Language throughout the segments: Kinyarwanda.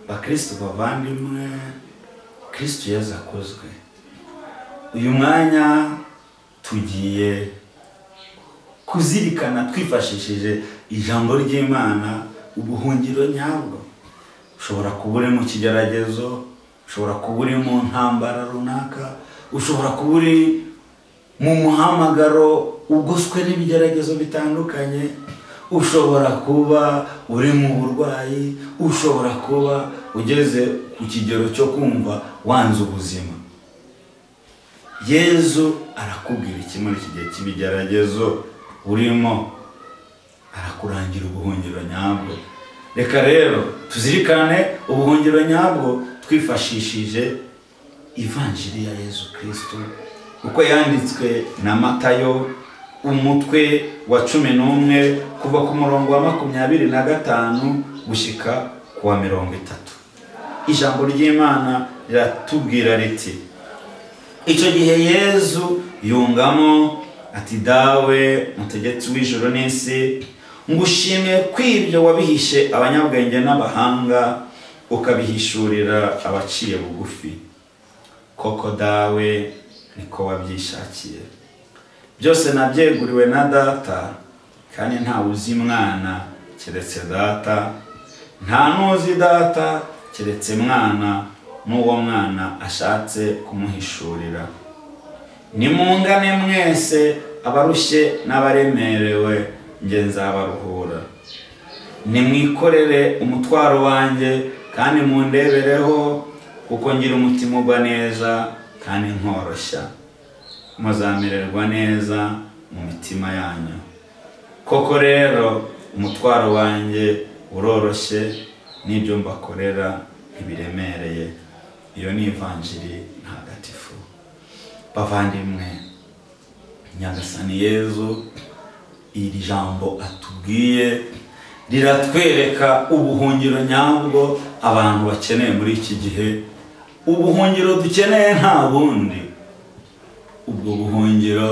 bakristo bavandimwe kristo yezu akozwe uyu mwanya tugiye kuzirikana twifashishije ijambo ry'imana ubuhungiro nyabwo ushobora kuba uri mu kigeragezo ushobora kuba uri mu ntambara runaka ushobora kuba uri mu muhamagaro ugoswe n'ibigeragezo bitandukanye ushobora kuba uri mu burwayi ushobora kuba ugeze ku kigero cyo kumva wanze ubuzima yezu arakubwira iki muri iki gihe cy'ibigeragezo urimo arakurangira ubuhungiro nyabwo reka rero tuzirikane ubuhungiro nyabwo twifashishije ivanjiri ya yezu kirisito uko yanditswe na matayo umutwe wa cumi n'umwe kuva ku murongo wa makumyabiri na gatanu gushyika ku wa mirongo itatu ijambo ry'imana riratubwira riti icyo gihe yezu yungamo ati dawe mutegetsi w'ijoro n'isi ngushimiye kw'ibyo wabihishe abanyabwenge n'abahanga ukabihishurira abaciye bugufi koko dawe niko wabyishakiye byose nabyeguriwe na data kandi ntawe uzi mwana keretse data nta n'uzi data keretse mwana n'uwo mwana ashatse kumuhishurira nimungane mwese abarushye n'abaremerewe nge nzabaruhura nimwikorere umutwaro wanjye kandi mundebereho kuko ngira umutima ugwa neza kandi nkoroshya muzamererwa neza mu mitima yanyu koko rero umutwaro wanjye uroroshye n'ibyo mbakorera ntibiremereye iyo ni ivanjiri ntagatifu bavandimwe nyagasani yezu iri jambo atubwiye riratwereka ubuhungiro nyabwo abantu bakeneye muri iki gihe ubuhungiro dukeneye nta bundi ubwo buhungiro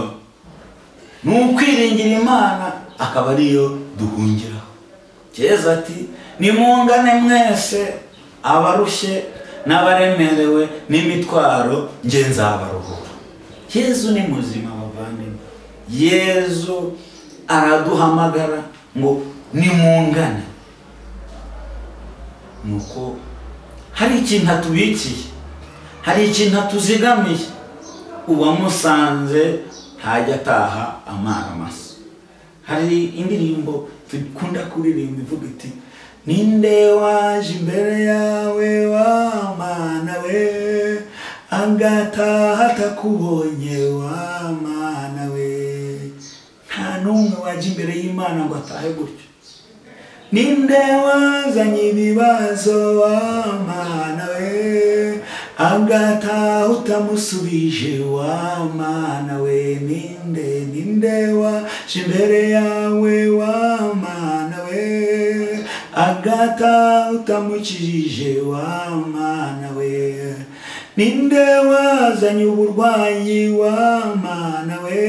ni ukwiringira imana akaba ariyo duhungiraho keza ati nimungane mwese abarushye n'abaremerewe n'imitwaro nge nzabaruhura yezu ni muzima bavandimwe yezu araduhamagara ngo nimungane ni uko hari ikintu atubikiye hari ikintu atuzigamiye uwamusanze ntajya ataha amara amasa hari indirimbo dukunda kuririmba ivuga iti ninde waje imbere yawe wa mana we agataha atakubonye wa mana we nta n'umwe wajya imbere y'imana ngo atahe gutyo ninde wazanye ibibazo wa mana we agataha utamusubije wa mana we ninde ninde waje imbere yawe wa mana we agataha utamukirije wa mana we ninde wazanye uburwayi wa mana we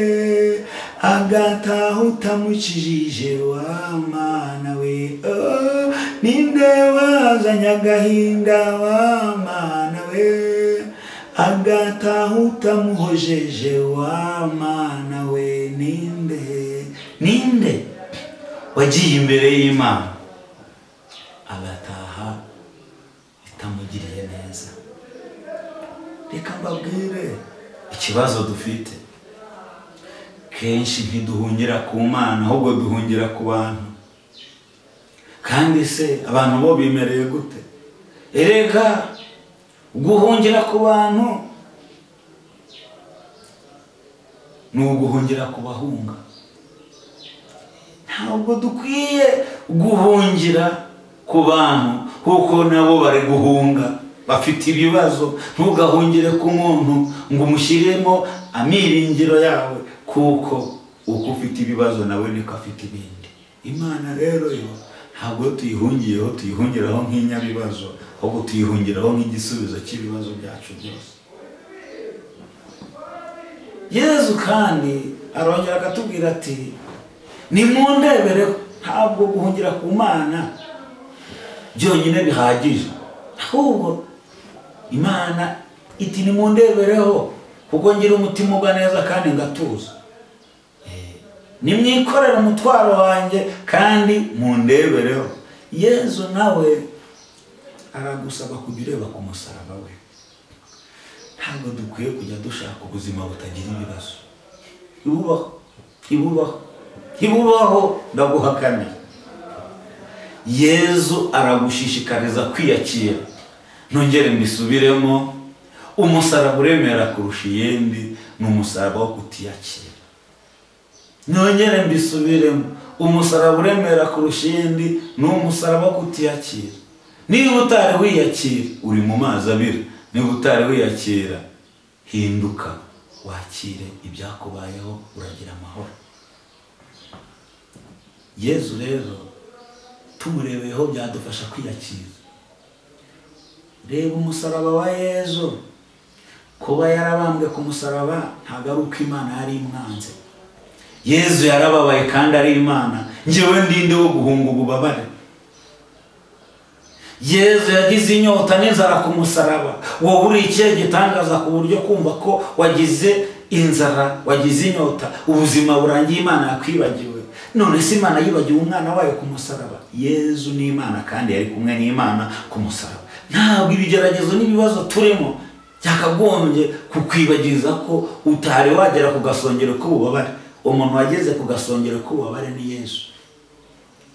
agataha utamukirije wa mana we oh, ninde wazanye agahinda wa mana we agataha utamuhojeje wa mana we ninde ninde wagiye imbere y'imana agataha itamugiriye neza reka mbabwire ikibazo dufite kenshi ntiduhungira ku mana ahubwo duhungira ku bantu kandi se abantu bo bimereye gute erega guhungira ku bantu ni uguhungira ku bahunga ntabwo dukwiye guhungira ku bantu kuko nabo bari guhunga bafite ibibazo ntugahungire ku muntu ngo umushyiremo amiringiro yawe kuko uko ufite ibibazo nawe niko afite ibindi imana rero yo ntabwo tuyihungiyeho tuyihungiraho nk'inyabibazo ahubwo tuyihungiraho nk'igisubizo cy'ibibazo byacu byose yezu kandi arongera akatubwira ati nimundebere ntabwo guhungira ku mana byonyine bihagije ahubwo imana iti nimundebereho kuko ngira umutima uba neza kandi ngatuza nimwikorere umutwaro wanjye kandi mundebereho yezu nawe aragusaba kujya ureba ku musaraba we ntabwo dukwiye kujya dushaka ubuzima butagira ibibazo ibubaho ibubaho ibubaho ndaguhakamye yezu aragushishikariza kwiyakira nongere mbisubiremo umusaraba uremera kurusha iyindi ni umusaraba wo kutiyakira nongere mbisubiremo umusaraba uremera kurusha iyindi ni umusaraba wo kutiyakira niba utari wiyakira uri mu mazi abira niba utari wiyakira hinduka wakire ibyakubayeho uragira amahoro yezu rero tumurebeyeho byadufasha kwiyakira reba umusaraba wa yezu kuba yarabambwe ku musaraba ntabwo ari uko imana yari imwanze yezu yarababaye kandi ari imana ngewe ndinde wo guhunga ububabare yezu yagize inyota n'inzara ku musaraba wowe uri ikihe gitangaza ku buryo kumva ko wagize inzara wagize inyota ubuzima burangiye imana yakwibagiwe none se imana yibagiwe umwana wayo ku musaraba yezu ni imana kandi yari kumwe n'imana ku musaraba ntabwo ibigeragezo n'ibibazo turimo byakagombye kukwibagiza ko utari wagera ku gasongero k'ububabare umuntu wageze ku gasongero k'ububabare ni yezu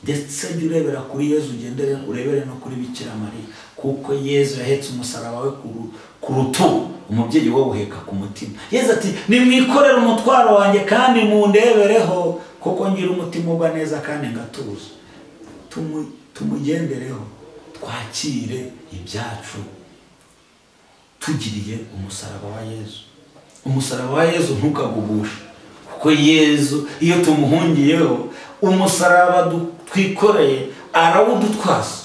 ndetse jya urebera kuri yezu ugendere urebere no kuri bikira mariya kuko yezu yahetse umusaraba we ku rutugu umubyeyi we awuheka ku mutima yezu ati nimwikorere umutwaro wanjye kandi mundebereho kuko ngira umutima uba neza kandi ngatuza tumugendereho twakire ibyacu tugiriye umusaraba wa yezu umusaraba wa yezu ntukagugushe kuko yezu iyo tumuhungiyeho umusaraba twikoreye arawudutwaza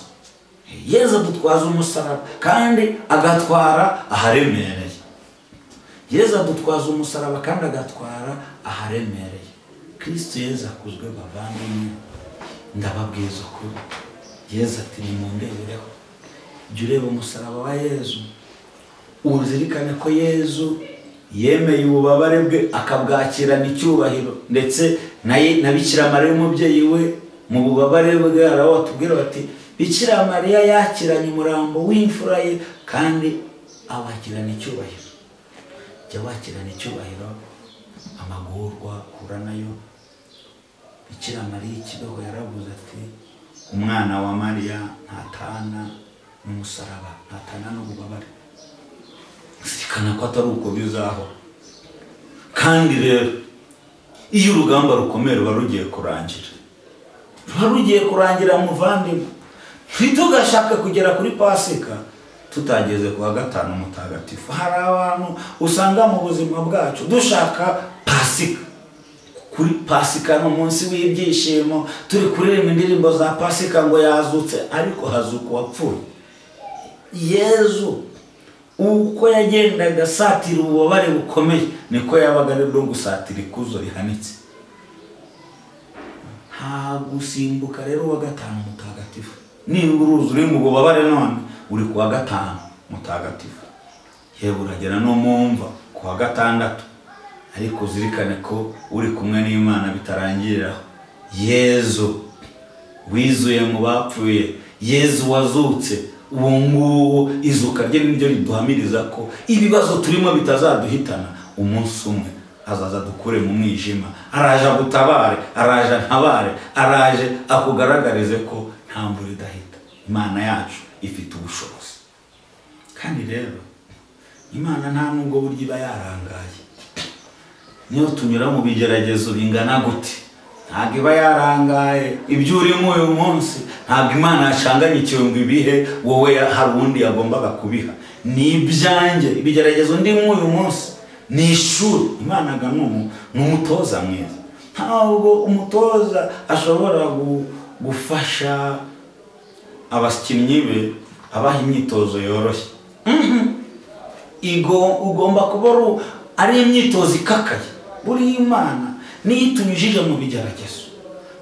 yezu adutwaza umusaraba kandi agatwara aharemereye yezu adutwaza umusaraba kandi agatwara aharemereye kirisito yezu akuzwe bavandimwe ndababwiza ukuri yezu ati nimundebereho jya ureba umusaraba wa yezu uzirikane ko yezu yemeye ububabare bwe akabwakirana icyubahiro ndetse na bikira mariya umubyeyi we mu bubabare bwe araho batubwira bati bikira mariya yakiranye umurambo w'imfura ye kandi awakirana icyubahiro jya wakirana icyubahiro amagurwa uhura nayo bikira mariya ikibeho yaravuze ati umwana wa mariya ntatana n'umusaraba ntatana n'ububabare zirikana ko atari uko bizaho kandi rero iyo urugamba rukomeye ruba rugiye kurangira ruba rugiye kurangira muvandimwe ntitugashake kugera kuri pasika tutageze ku wa gatanu mutagatifu hari abantu usanga mu buzima bwacu dushaka pasika kuri pasika ni umunsi w'ibyishimo turi kuririmba indirimbo za pasika ngo yazutse ariko hazuka uwapfuye yezu uko yagendaga asatira ububabare bukomeye niko yabaga ari bwo gusatira ikuzo rihanitse nta gusimbuka rero uwa gatanu mutagatifu niba uruzi uri mu bubabare none uri ku wa gatanu mutagatifu yewe uragera no mu mva ku wa gatandatu ariko uzirikane ko uri kumwe n'imana bitarangiriraho yezu wizuye mu bapfuye yezu wazutse ubu ngubu izuka rye ni ryo riduhamiriza ko ibibazo turimo bitazaduhitana umunsi umwe azaza dukure mu mwijima araje agutabare araje ntabare araje akugaragarize ko nta mvura idahita imana yacu ifite ubushobozi kandi rero imana nta nubwo buryo iba yarangaye niyo tunyura mu bigeragezo bingana gute ntabwo iba yarangaye ibyo urimo uyu munsi ntabwo imana yacanganye ikirungo ibihe wowe hari uwundi yagombaga kubiha ni ibyanjye ibigeragezo ndimo uyu munsi ni ishuri imana aganumu ni umutoza mwiza ntabwo umutoza ashobora gufasha abakinnyi be abaha imyitozo yoroshye ugomba kuba ari imyitozo ikakaye buriya imana niyo itunyujije mu bigeragezo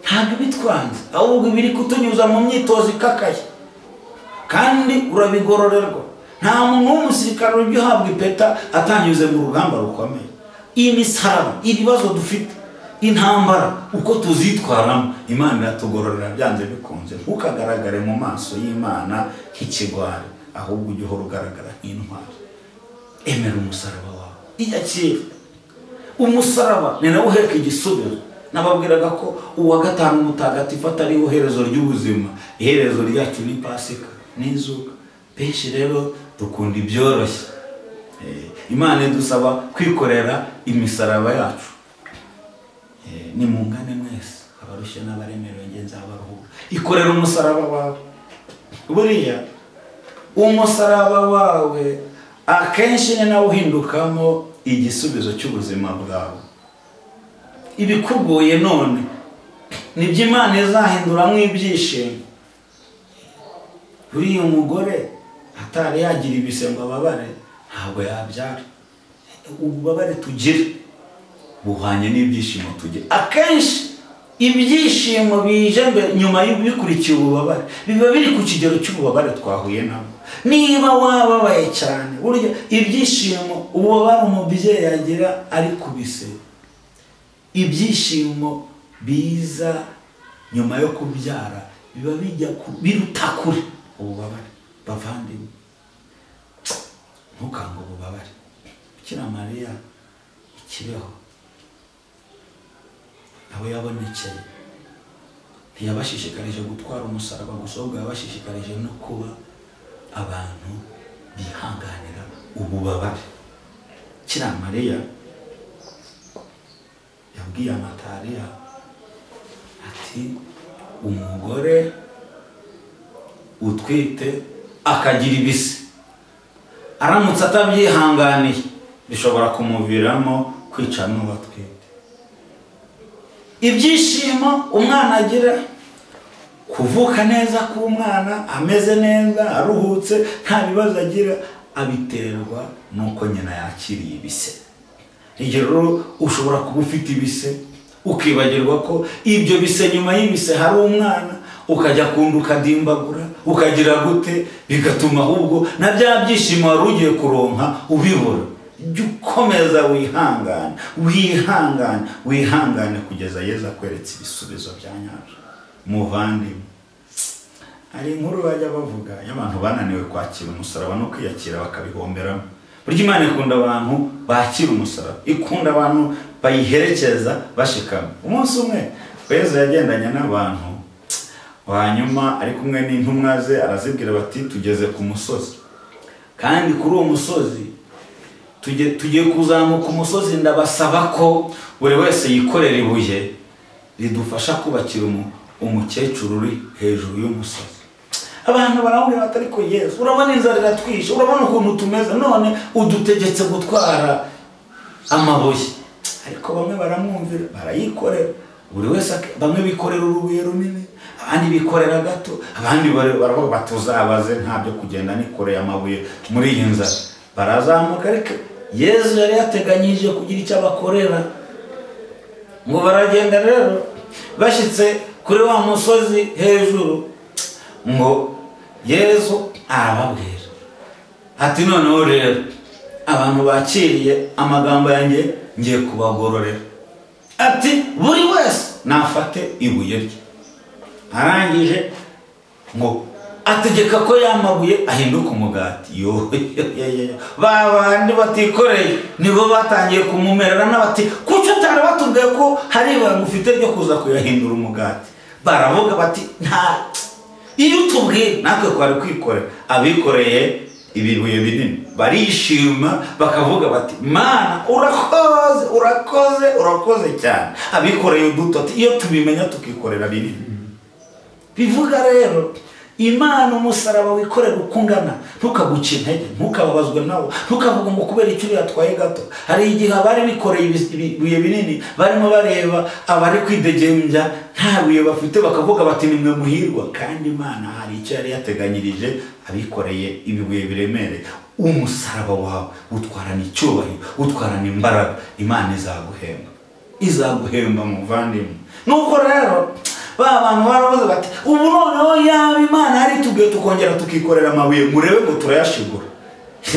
ntabwo ibitwanze ahubwo ibiri kutunyuza mu myitozo ikakaye kandi urabigororerwa nta muntu w'umusirikare ujya uhabwa ipeta atanyuze mu rugamba rukomeye imisaraba ibibazo dufite intambara uko tuzitwaramo imana iratugororera byanze bikunze ntukagaragare mu maso y'imana nk'ikigwari ahubwo ujye uhora ugaragara nk'intwari emera umusaraba wawe iya kera umusaraba ni nawe uheka igisubiro nababwiraga ko uwa gatanu mutagatifu atari iherezo ry'ubuzima iherezo ryacu ni pasika n'izuba benshi rero dukunda ibyoroshye Eh, imana idusaba kwikorera imisaraba yacu Eh, nimungane mwese abarushye n'abaremerewe ngenzi abaruhura ikorera umusaraba wawe buriya umusaraba wawe akenshi ni nawe uhindukamo igisubizo cy'ubuzima bwawe ibikugoye none nibyo imana izahinduramo ibyishimo buriya umugore atari yagira ibise ngo ababare ntabwo yabyara ububabare tugira buhwanye n'ibyishimo tugira akenshi ibyishimo bije mbere nyuma y'ibikurikiye ububabare biba biri ku kigero cy'ububabare twahuye nabwo niba wababaye cyane burya ibyishimo ububabare umubyeyi agira ari ku bisebe ibyishimo biza nyuma yo kubyara biba bijya ku- biruta kure ububabare bavandimwe ntukange ububabare bikira mariya ikibeho aho yabonekeye ntiyabashishikarije gutwara umusaraba gusa ahubwo yabashishikarije no kuba abantu bihanganira ububabare kira mariya yabwiye amatariya ati umugore utwite akagira ibise aramutse atabyihanganiye bishobora kumuviramo kwica n'uwo atwite ibyishimo umwana agira kuvuka neza k'umwana ameze neza aruhutse nta bibazo agira abiterwa n'uko nyina yakiriye ibise Igihe rero ushobora kuba ufite ibise ukibagirwa ko ibyo bise nyuma y'ibise hari umwana ukajya kunda ukadimbagura ukagira gute bigatuma ahubwo na bya byishimo wari ugiye kuronka ubibura jya ukomeza wihangane wihangane wihangane kugeza yezu akweretse ibisubizo bya nyabyo muvandimwe hari inkuru bajya bavuga y'abantu bananiwe kwakira umusaraba no kwiyakira bakabihomberamo burya imana ikunda abantu bakira umusaraba ikunda abantu bayiherekeza bashikama umunsi umwe yezu yagendanye n'abantu hanyuma ari kumwe n'intumwa ze arazibwira bati tugeze ku musozi kandi kuri uwo musozi tugiye tugiye kuzamuka umusozi ndabasaba ko buri wese yikorera ibuye ridufasha kubakira umu- umukecuru uri hejuru y'umusozi abantu barahurira bati ariko yesu urabona inzara iratwishe urabona ukuntu tumeze none udutegetse gutwara amabuye ariko bamwe baramwumvira barayikorera buri wese ak- bamwe bikorera urubuye runini abandi bikorera gato abandi bare- baravuga bati uzabaze nta byo kugenda nikoreye amabuye muri iyi nzara barazamuka ariko yezu yari yateganyije kugira icyo abakorera ngo baragenda rero bashyitse kuri wa musozi hejuru ngo yezu arababwira ati noneho rero abantu bakiriye amagambo yanjye ngiye kubagororera ati buri wese nafate ibuye rye arangije ngo ategeka ko yamabuye ahinduka umugati Yo, yo, yo, yo, yo. ba bandi batikoreye nibo batangiye kumumerera n'abati kuki utari batubwiye ko hari ibanga ufite ryo kuza kuyahindura umugati baravuga bati nta iyo utubwiye natwe twari kwikorera abikoreye ibibuye binini barishima bakavuga bati mana urakoze urakoze urakoze cyane abikoreye uduto ati, iyo tubimenya tukikorera binini bivuga rero imana umusaraba wikorera uko ungana ntukaguce intege ntukababazwe nawo ntukavuga ngo kubera icyo uriya atwaye gato hari igihe abari bikoreye ibi- ibibuye binini barimo bareba abari kwidegembya nta buye bafite bakavuga bati nimwe muhirwa kandi imana hari icyo yari yateganyirije abikoreye ibibuye biremereye umusaraba wawe utwarana icyubahiro utwarana imbaraga imana izaguhemba izaguhemba muvandimwe nuko rero ba bantu baravuze bati ubu noneho yaba imana ari tubwiye tukongera tukikorera amabuye murebe ngo turayashigura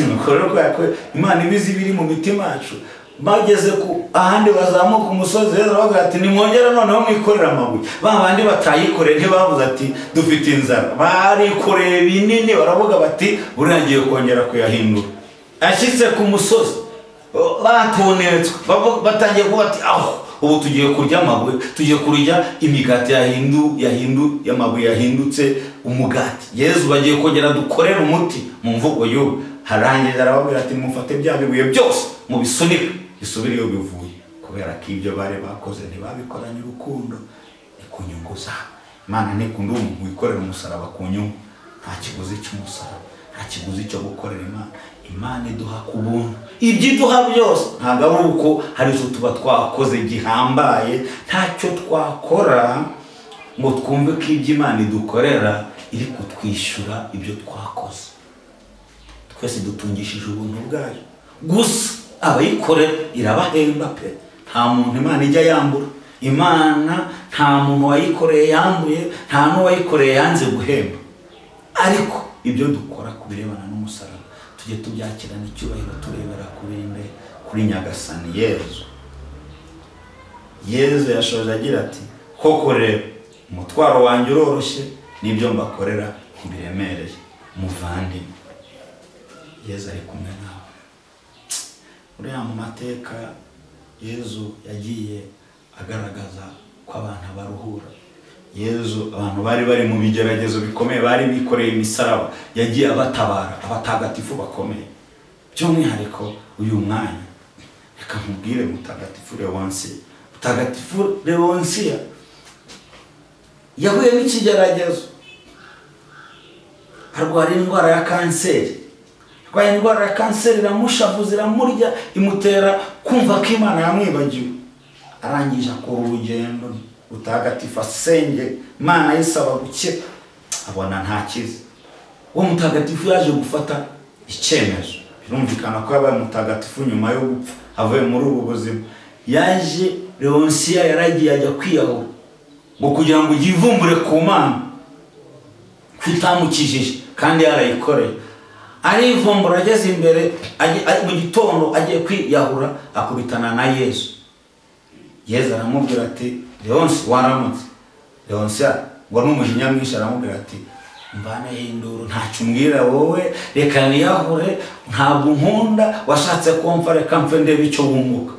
nuko rero kubera ko imana ibizi ibiri mu mitima yacu bageze ku ahandi bazamuka umusozi heza bavuga ati nimwongere noneho mwikorere amabuye ba bandi batayikoreye ntibavuze ati dufite inzara barikoreye binini baravuga bati buriya ngiye kongera kuyahindura ashyitse ku musozi batonetswe bavu- batangiye kuba ati aho ubu tugiye kurya amabuye tugiye kurya imigati yahindu yahindu y'amabuye yahindutse umugati yezu bagiye kongera dukorere umuti mu mvugo y'ubu harangiza arababwira ati mufate bya bibuye byose mubisunike bisubire iyo bivuye kubera ko ibyo bari bakoze ntibabikoranye urukundo ni ku nyungu zabo imana ntikunda umuntu wikorera umusaraba ku nyungu nta kiguzi cy'umusaraba nta kiguzi cyo gukorera imana imana iduha ku buntu ibyo iduha byose ntabwo ari uko hari izo tuba twakoze gihambaye ntacyo twakora ngo twumve ko ibyo imana idukorera iri kutwishyura ibyo twakoze twese dutungishije ubuntu bwayo gusa abayikorera irabahemba pe nta muntu imana ijya yambura imana nta muntu wayikoreye yambuye nta n'uwayikoreye yanze guhemba ariko ibyo dukora ku birebana n'umusaraba tujye tubyakirana icyubahiro turebera kuri imbere kuri nyagasani yezu yezu yashoje agira ati koko rero umutwaro wanjye uroroshye n'ibyo mbakorera ntibiremereye muvandimwe yezu ari kumwe nawe uriya mu mateka yezu yagiye agaragaza ko abantu baruhura yezu abantu bari bari mu bigeragezo bikomeye bari bikoreye imisaraba yagiye abatabara abatagatifu bakomeye by'umwihariko uyu mwanya reka nkubwire mutagatifu leonsiya mutagatifu leonsiya yahuye n'ikigeragezo arwara indwara ya kanseri arwaye indwara ya kanseri iramushavuza iramurya imutera kumva ko imana yamwibagiwe arangije akora urugendo mutagatifu asenge imana yisaba gukira abona ntakize uwo mutagatifu yaje gufata icyemezo birumvikana ko yabaye mutagatifu nyuma yo gupfa avuye muri ubu buzima yaje leonsiya yaragiye ajya kwiyahura ngo kugira ngo yivumbure ku mana ko itamukijije kandi yarayikoreye arivumbura ageze imbere agiye- ari mu gitondo agiye kwiyahura akubitana na yesu yezu aramubwira ati leonsi waramutse leonsi ngo ni umujinya mwinshi aramubwira ati mvaneho induru ntacyo umbwira wowe reka niyahure ntabwo nkunda washatse kumva reka mfe ndebe icyo wunguka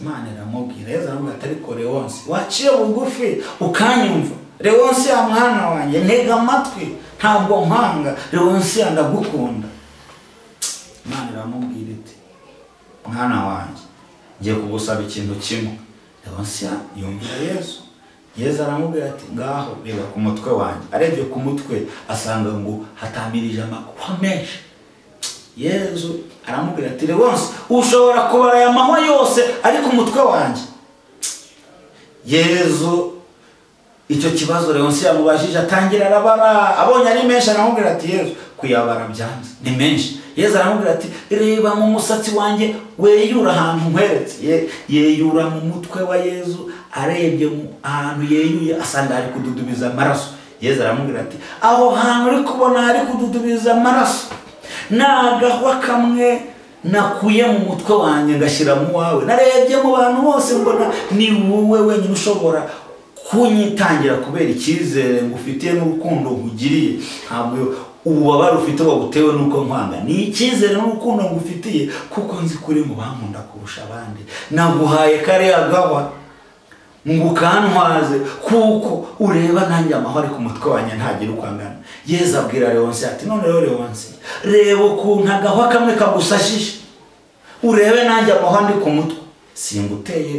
imana iramubwira yezu aramubwira ati ariko leonsi waciye bugufi ukanyumva leonsi ya mwana wanjye ntega amatwi ntabwo mpanga leonsi ya ndagukunda imana iramubwira iti mwana wanjye ngiye kugusaba ikintu kimwe leonsiya yumvira yesu yesu aramubwira ati ngaho reba ku mutwe wanjye arebye ku mutwe asanga ngo hatamirije amahwa menshi yesu aramubwira ati leonsi ushobora kubara aya mahwa yose ari ku mutwe wanjye yesu icyo kibazo leonsi yamubajije atangira arabara abonye ari menshi aramubwira ati yezu kuyabara byanze ni menshi yezu aramubwira ati reba mu musatsi wanjye weyura ahantu nkweretse Ye- yeyura mu mutwe wa yezu arebye mu- ahantu yeyuye asanga ari kududubiza amaraso yezu aramubwira ati aho hantu uri kubona hari kududubiza amaraso ni agahwa kamwe nakuye mu mutwe wanjye ngashyira mu wawe narebye mu bantu bose mbona ni wowe wenyine ushobora kunyitangira kubera icyizere ngufitiye n'urukundo nkugiriye ntabwo ububabare ufite wabutewe n'uko nkwanga ni icyizere n'urukundo ngufitiye kuko nzi ko uri mu bankunda kurusha abandi naguhaye kariya gawa ngo ukantwaze kuko ureba nanjye amahoro ari ku mutwe wanjye ntagira uko angana yezu abwira leonsi ati none rero leonsi reba ukuntu agahwa kamwe kagusashije urebe nanjye amahwa ndi ku mutwe singuteye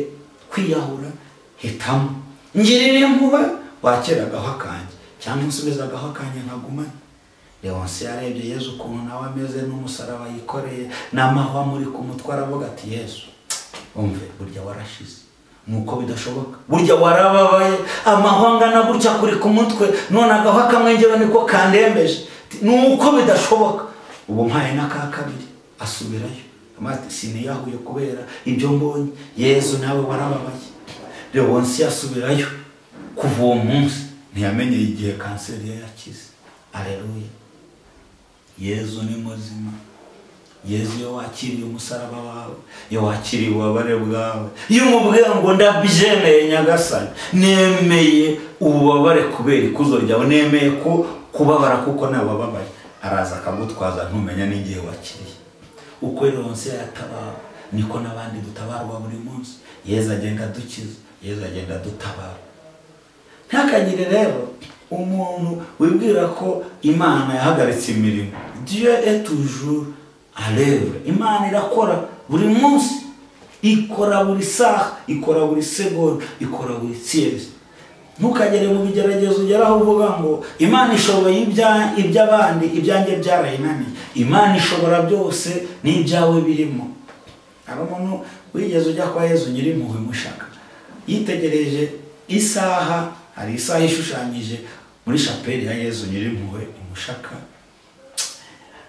kwiyahura hitamo ngirira impuhwe wakira agahwa kanjye cyangwa unsubiza agahwa kanjye nkagumane leonsi yarebye yezu ukuntu nawe ameze n'umusaraba yikoreye n'amahwa muri ku mutwe aravuga ati yesu umve burya warashize nuko bidashoboka burya warababaye amahwa angana gutya kuri ku mutwe none agahwa kamwe ngewe niko kandembeje nuko bidashoboka ubu mpaye n'aka kabiri asubirayo amati siniyahuye kubera ibyo mbonye yezu nawe warababaye leonsi asubirayo kuva uwo munsi ntiyamenye igihe kanseri ye yakize areruye yezu ni muzima yezu iyo wakiriye umusaraba wawe iyo wakiriye ububabare bwawe iyo umubwiye ngo ndabyemeye nyagasani nemeye ububabare kubera ikuzo ryawe nemeye ko kubabara kuko nawe wababaye araza akagutwaza ntumenya n'igihe wakiriye uko ironse yatabawe niko n'abandi dutabarwa buri munsi yezu agenda adukiza yezu agenda adutabara ntakagire rero umuntu wibwira ko imana yahagaritse imirimo diyo etujuru arebe imana irakora buri munsi ikora buri saha ikora buri segonda ikora buri siyezi ntukagere mu bigeragezo ugeraho uvuga ngo imana ishoboye iby'abandi ibyanjye byarayinaniye imana ishobora byose n'ibyawe birimo hari umuntu wigeze ujya kwa yezu nyiri impuhwe mushaka yitegereje isaha hari isaha ishushanyije muri shapeli ya yezu nyiri impuhwe imushaka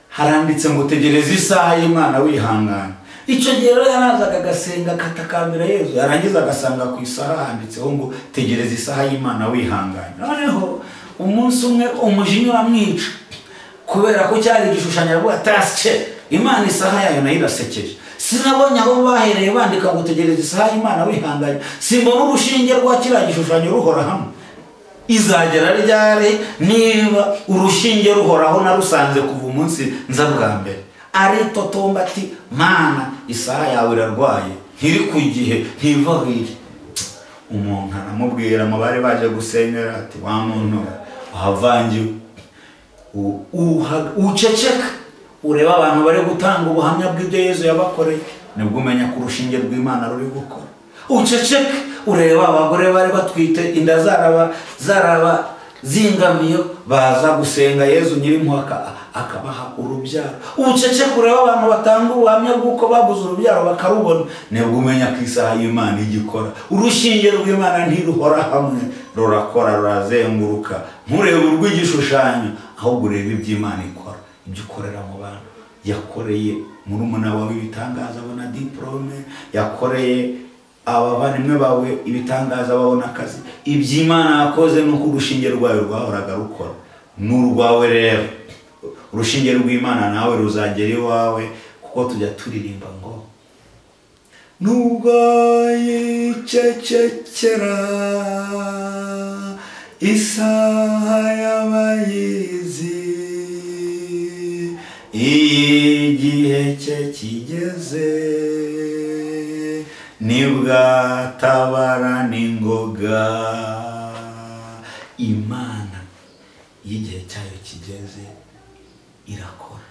haranditse ngo tegereza isaha y'imana wihangana icyo gihe rero yarazaga agasenga akatakambira yezu yarangiza agasanga ku isaha handitseho ngo tegereza isaha y'imana wihangana noneho umunsi umwe umujinya uramwica kubera ko cyari igishushanyo aravuga tasike imana isaha yayo nayo irasekeje sinabonye aho bahereye bandika ngo tegereza isaha y'imana wihanganye simbona urushinge rwa kiriya gishushanyo ruhora hamwe izagera ryari niba urushinge ruhoraho narusanze kuva umunsi nza bwa mbere aritotomba ati mana isaha yawe irarwaye ntiri ku gihe ntivahire umuntu aramubwira mu bari baje gusenyera ati wa muntu wavangiwe uceceka ureba abantu bari gutanga ubuhamya bw'ibyo yezu yabakoreye nibwo umenya ko urushinge rw'imana ruri gukora uceceke ureba abagore bari batwite inda zaraba zaraba zingamiyo baza gusenga yezu nyir'impuhwe akabaha urubyaro ubuceceke ureba abantu batanga ubuhamya bw'uko babuze urubyaro bakarubona nibwo umenya ko isaha y'imana igikora urushinge rw'imana ntiruhora hamwe rurakora rurazenguruka nturebe urw'igishushanyo ahubwo urebe iby'imana ikora ibyo ukorera mu bantu yakoreye murumuna wawe ibitangaza abona diporome yakoreye abavandimwe bawe ibitangaza babona akazi iby'imana yakoze ni uko urushinge rwawe rwahoraga rukora ni urwawe rero urushinge rw'imana nawe ruzagera iwawe kuko tujya turirimba ngo nubwo yicecekera isaha y'abayizi igihe cye kigeze nibwatabara n'ingoga imana y'igihe cyayo kigeze irakora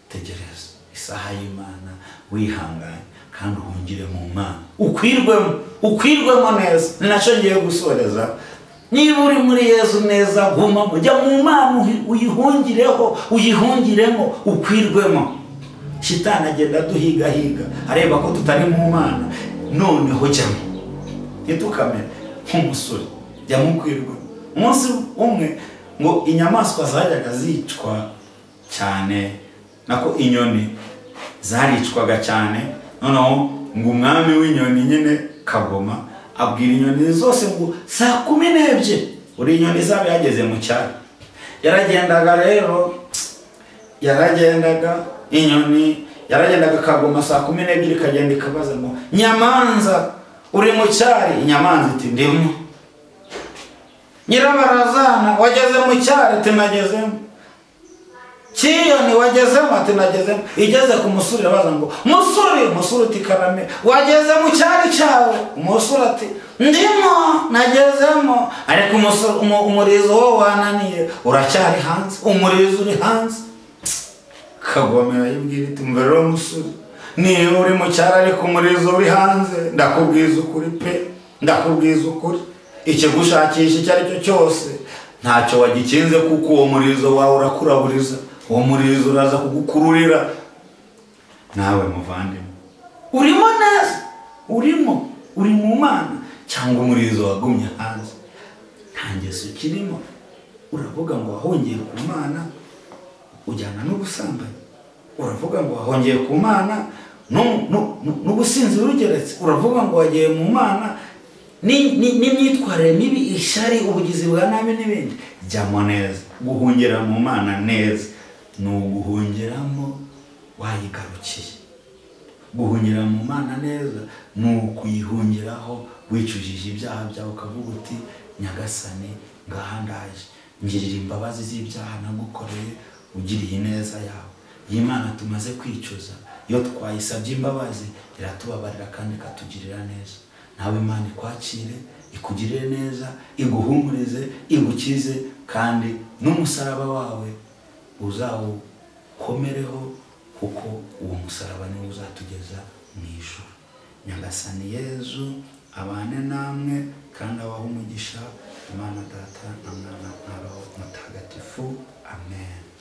tegereza isaha y'imana wihanganye kandi uhungire mu mwana ukwirwemo ukwirwemo neza ni nacyo ngiye gusoreza niba uri muri yezu neza gumamo jya mu mana uyihungireho uyihungiremo ukwirwemo shitani agenda duhigahiga areba ko tutari mu mana noneho jyamo ntitukamere nk'umusore jyamo ukwirwemo umunsi umwe ngo inyamaswa zajyaga zicwa cyane nako inyoni zaricwaga cyane noneho ngo umwami w'inyoni nyine kagoma abwira inyoni zose ngo saa kumi n'ebyiri buri inyoni zaba yageze mu cyaro yaragendaga rero yaragendaga inyoni yaragendaga akaguma saa kumi n'ebyiri ikagenda ikabaza ngo nyamanza uri mu cyari inyamanza iti ndimo nyirabarazana wageze mu cyari ati nagezemo kiyoni wagezemo ati nagezemo igeze ku musuri irabaza ngo musuri musuri uti karame wageze mu cyari cyawe umusuri ati ndimo nagezemo ariko umurizo wo wananiye uracyari hanze umurizo uri hanze kagomera yibwira iti mbere rero musuri niba uri mu cyari ariko umurizo uri hanze ndakubwiza ukuri pe ndakubwiza ukuri ikigushakisha icyo ari cyo cyose ntacyo wagikinze kuko uwo murizo wawe urakuraburiza uwo murizo uraza kugukururira nawe muvandimwe urimo neza urimo uri mu mana cyangwa umurizo wagumye hanze nta ngeso ukirimo uravuga ngo wahongeye ku mana ujyana n'ubusambanyi uravuga ngo wahongeye ku mana n'ubusinzi burugeretse uravuga ngo wagiye mu mana n'imyitwarire mibi ishyari ubugizi bwa nabi n'ibindi jyamo neza guhungira mu mana neza ni uguhungiramo wayigarukiye guhungira mu mana neza ni ukuyihungiraho wicujije ibyaha byawe ukavuga uti nyagasane ngaha ndaje ngirira imbabazi z'ibyaha nagukoreye ugiriye ineza yawe iyi mana tumaze kwicuza iyo twayisabye imbabazi iratubabarira kandi ikatugirira neza nawe imana ikwakire ikugirire neza iguhumurize igukize kandi n'umusaraba wawe uzawukomereho kuko uwo musaraba niwo uzatugeza mu ijoro nyagasani yezu abane namwe kandi abahe umugisha imana data na mwana na roho mutagatifu amen